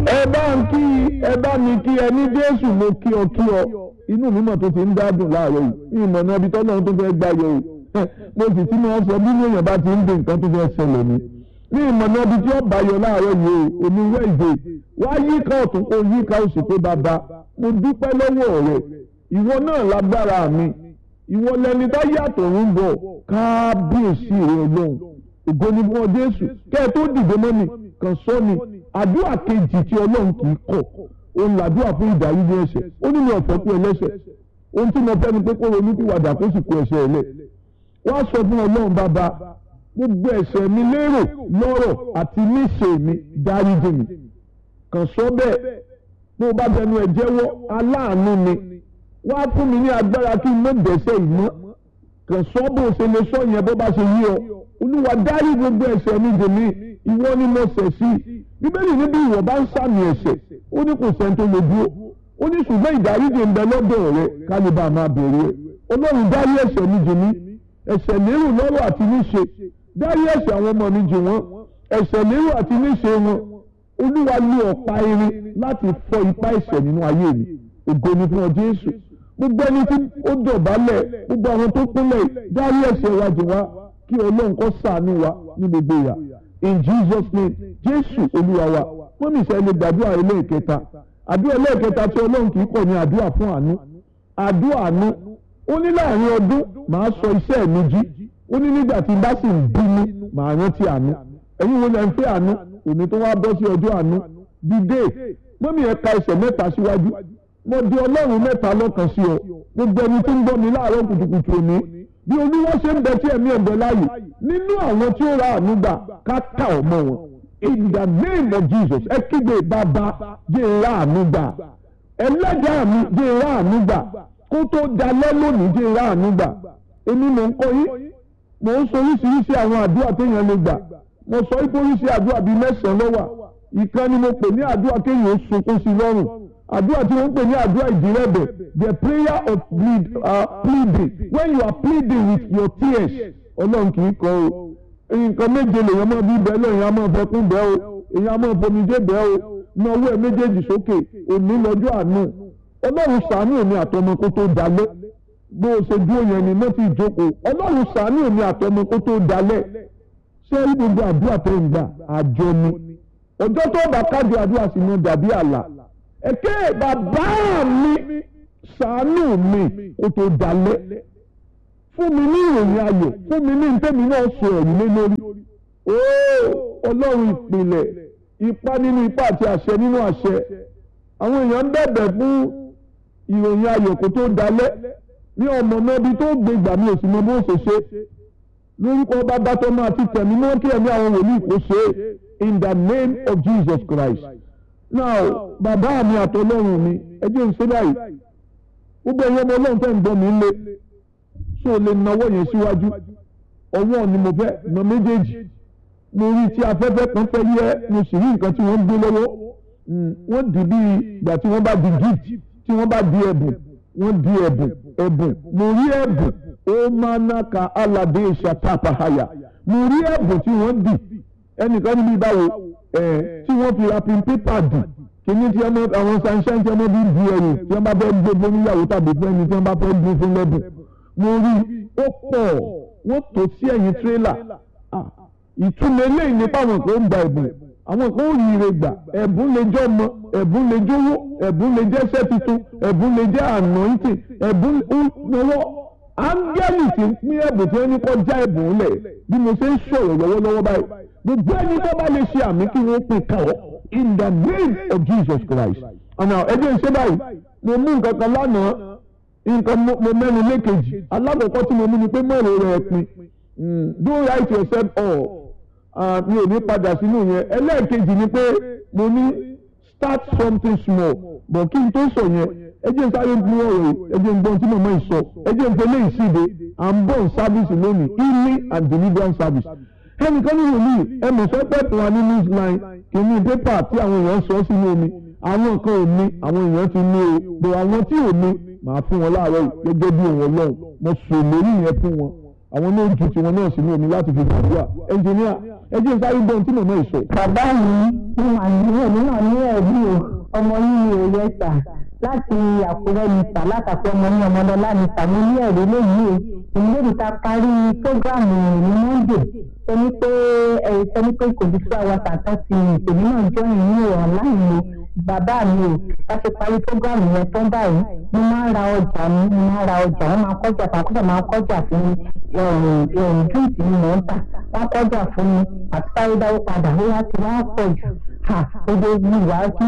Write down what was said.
ẹ bá ń kí ẹ bá mi kí ẹ ní jésù mo kí ọ kí ọ inú mi mọ̀ tó ti ń dádùn láàárọ̀ yìí ní ìmọ̀ náà ibi tọ́lọ́run tó fẹ́ gbá yọ o mo sì ti máa sọ bí èèyàn bá ti ń dé nǹkan tó fẹ́ ṣẹlẹ̀ ni ní ìmọ̀ náà ibi tí ó bá yọ láàárọ̀ yìí o omi wẹ́ẹ̀dẹ̀ wá yíká ọ̀tún kó yíká òsì pé bàbá mo dúpẹ́ lọ́wọ́ rẹ ìwọ náà lágbára mi ìwọ lẹni tó yàtọ̀ ń bọ̀ kábíyèsí rẹ ọlọ́run ògo ni fún ọ jésù kẹ́ ẹ tó dìde mọ́ mi kàn sọ ni àdúrà kejì tí ọlọ́run kì í kọ̀ òun làdúrà fún ìdáríjì ẹ̀ṣẹ̀ ó ní mi ọ̀fẹ́ kú ẹlẹ́ṣẹ̀ ohun tí mo fẹ́ ni pé kó ronú pìwàdà kó sì kú ẹ̀ṣẹ̀ ẹ̀lẹ̀ wá sọ fún ọlọ́run bàbá gbogbo ẹ̀ṣẹ̀ mi lérò lọ́rọ̀ àti níṣe mi dáríjì mi kàn sọ bẹ́ẹ̀ bó o bá bẹnu ẹ̀ jẹ́wọ́ aláàánú ni wá fún mi ní agbára kí n má dẹ́ṣẹ̀ ìmọ̀ kàn sọ bó o ṣe lè sọ yẹn bó bá ṣe yí ọ olúwa dárí gbogbo ẹ̀ṣẹ̀ mi dè mí ìwọ ni mo ṣẹ̀ sí bíbélì níbi ìwọ bá ń sàmì ẹ̀ṣẹ̀ ó ní kò sẹ́ni tó lè dúró ó ní ṣùgbọ́n ìdáríjì ń bẹ lọ́dọ̀ rẹ kálíbà máa bèrè ẹ ọlọ́run dárí ẹ̀ṣẹ̀ mi jì mí ẹ̀ṣẹ̀ lérò lọ́rọ̀ àti níṣe dárí ẹ̀ṣẹ̀ àwọn ọmọ mi jì wọ́n ẹ̀ṣẹ̀ lérò àti níṣe wọn olúwa lu ọ̀pá irin láti fọ́ ipá ẹ̀ṣẹ̀ nínú ayé mi ògo ni fún ọ jésù gbogbo ẹni tí ó dọ̀bálẹ̀ gbogbo àwọn tó kúnlẹ̀ dárí ẹ̀ṣẹ̀ wa jì wá kí ọlọ́run kó ṣàánú wa ní gbogbo ìyà in jesus name jésù olúwa wa wọ́n mi sẹ́ni gbàdúrà ẹlẹ́ẹ̀kẹta àdúrà ẹlẹ́ẹ̀kẹta tí ọlọ́run kì í kọ̀ ní àdúrà fún àánú àdúrà àánú ó ní láàrin ọdún màá sọ iṣẹ́ mi jí ó ní nígbà tí n bá sì ń bínú màá rántí àánú ẹ̀yin wo lẹ ń fẹ́ àánú òní tó wá bọ́ sí ọjọ́ àánú dìde mọ́mí ẹ̀ ka ẹsẹ̀ mẹ́ta síwájú mo di ọlọ́run mẹ́ta lọ́kàn sí ọ gbogbo ẹni tí ń gbọ́ mi láàárọ̀ kùtùkùtù òní bí olúwa ṣe ń bẹ tí ẹ̀mí ẹ̀ ń bẹ láàyè nínú àwọn tí ó ra àánú gbà ká kà ọ́ mọ́ wọn in the name of jesus ẹ kígbe bàbá jẹ́ ra àánú gbà ẹlẹ́dàá mi jẹ́ ra àánú gbà kó tó dalẹ́ lónìí jẹ́ ra àánú gbà èmi mò ń kọ́ yín mò ń sọ oríṣiríṣi àwọn àdúrà téèyàn lè gbà mo sọ wípé oríṣi àdúrà bíi mẹ́sàn-án ló wà ìkan ni mo pè ní àdúrà kéèyàn ó sunkún sí lọ́rùn àdúrà tí wọ́n ń pè ní àdúrà ìdírẹ́bẹ̀ the prayer of plead, uh, pleading when you are pleading with your tears ọlọ́run kì í kọ́ o nǹkan méje lèèyàn máa bí bẹ́ẹ̀ lọ èèyàn máa fẹkún bẹ́ẹ̀ o èèyàn máa fomijé bẹ́ẹ̀ o na owó ẹ̀ méjèèjì sókè òní lọ́jọ́ àánú ọlọ́run ṣàánú èmi àtọmọ kó tó dalẹ̀ bó o ṣe dúró yẹn ni mo ti jókòó ọlọ́run ṣàánú èmi àtọmọ kó tó dalẹ̀ ṣé gbogbo àdúrà tó ń gbà àjọ ni ọjọ́ tó bá kájọ àdúrà sí ni dàbí àlà ẹ̀kẹ́ bàbá mi ṣàánú mi kó tó dalẹ̀ fún mi ní ìròyìn ayọ̀ fún mi ní ntẹ́mi náà sọ ẹ̀yìn lé lórí ooo ọlọ́run ìpìlẹ̀ ipá nínú ipá àti àṣẹ nínú àṣẹ àwọn èèyàn ń bẹ̀bẹ̀ fún ìròyìn ayọ̀ kó tó dalẹ̀ ní ọmọ náà bí tó gbé gbà mí ò sì mọ bó ṣe ṣe lórúkọ bàbá tó máa ti tẹ̀mí mọ́ kí ẹ̀mí àwọn wòlíì kó ṣe in the name of Jesus Christ now bàbá mi àtọlọ́run mi ẹ jẹ́ n ṣe báyìí gbogbo ẹ̀yọ́ ọmọ ọlọ́run tẹ́ ń gbọ́ mi lé so lè nawọ́ yẹn síwájú ọwọ́ ni mo fẹ́ na méjèèjì mo rí tí afẹ́fẹ́ kan fẹ́ yẹ mo sì rí nǹkan tí wọ́n ń gbé lọ́wọ́ wọ́n dì bí ìgbà tí wọ́n bá di gift tí wọ́n bá di ẹ̀bùn wọ́n di ẹ̀bùn ẹ̀bùn mo rí ẹ̀bùn ó máa ná ka aládé ìṣàtàpàhàyà mo rí ẹ̀bùn tí wọ́n dì ẹnìkan níbi báwo ẹ̀ tí wọ́n fi rapin pépà dì kìíní tí àwọn sunshine tí wọ́n bí di ẹ̀yìn tí wọ́n bá fẹ́ gbé fún níyàwó tàbí fún ẹni tí wọ́n bá fẹ́ gbé fún lẹ́bùn mo rí ó pọ̀ wọ́n tò sí ẹ̀yìn tírélà ìtumọ̀ eléyìí nípa àwọn kan ń gba ẹ̀bùn àwọn kan ń rí ire gbà ẹ̀bùn lè jẹ́ ọmọ ẹ̀bùn lè jówó ẹ̀bùn lè jẹ́ iṣẹ́ tuntun ẹ̀bùn lè jẹ́ anointing ẹ̀bùn lọ́wọ́ áńgẹ́lì tí ń pín ẹ̀bùn tí wọ́n ní kọ́ já ẹ̀bùn lẹ̀ bí mo ṣe ń sọ̀rọ̀ lọ́wọ́lọ́wọ́ báyìí gbogbo ẹni tó bá lè ṣe àmì kí wọ́n pín káwọ́ in the name of Jesus Christ ọ̀nà ẹ̀jẹ̀ ń ṣe báyìí mo mú nǹkan kan lánàá nǹkan mo mẹ́nu lékejì alákọ̀ọ́kọ́ tí mo mú ni pé mọ̀rọ̀ rẹ̀ pin don't write yourself off mi ò ní padà sínú yẹn ẹlẹ́ẹ̀kejì ni pé mo ní start something small but kí n tó sọ yẹn ẹ jẹ́ n sáré mú ọ̀rọ̀ yìí ẹ jẹ́ n gbọ́n tí màmá yìí sọ ẹ jẹ́ n fẹ́ lé ìsíde à ń bọ̀ service lónìí healing and deliverance service ẹnìkan ní wòlíì ẹ mọ̀ sọ pé fún wa ní newsline kìíní pépà tí àwọn èèyàn sọ sínú omi àwọn nǹkan ò ní àwọn èèyàn ti ní o bò àwọn tí ò ní màá fún wọn láàárọ̀ yìí gẹ́gẹ́ bí òun ọlọ́run mo sọ lórí yẹn fún wọn àwọn náà ju tiwọn náà sínú omi láti fi gbàdúrà ẹnjìníà ẹ jẹ́ sáré gbọ́n tí màmá yìí sọ. bàbá mi mo mà ní èmi náà ní ẹ̀rí o ọmọ yìí ni òye sà láti àkúrẹ́ ní sà látàkùn ọmọ ní ọmọdọ́lá ní sà mo ní ẹ̀rí lóyìí o ìlérí ta parí prógráàmù ní monday ẹni pé ẹ sẹni pé kò bí two hours and thirty minutes èmi náà jọ ìrìn online o bàbá mi o láti parí prógráàmù yẹn tó ń báyìí mo máa ń ra ọjà mi mo máa ń ra ọjà wọn máa ń kọjá fún akọ́jà máa ń kọjà fún mi drinks ni mò ń tà wọn kọjá fún mi àti sáré dáwó padà ó yá ti wá pọ̀ jù ha ojoojúmọ́ ìwà kí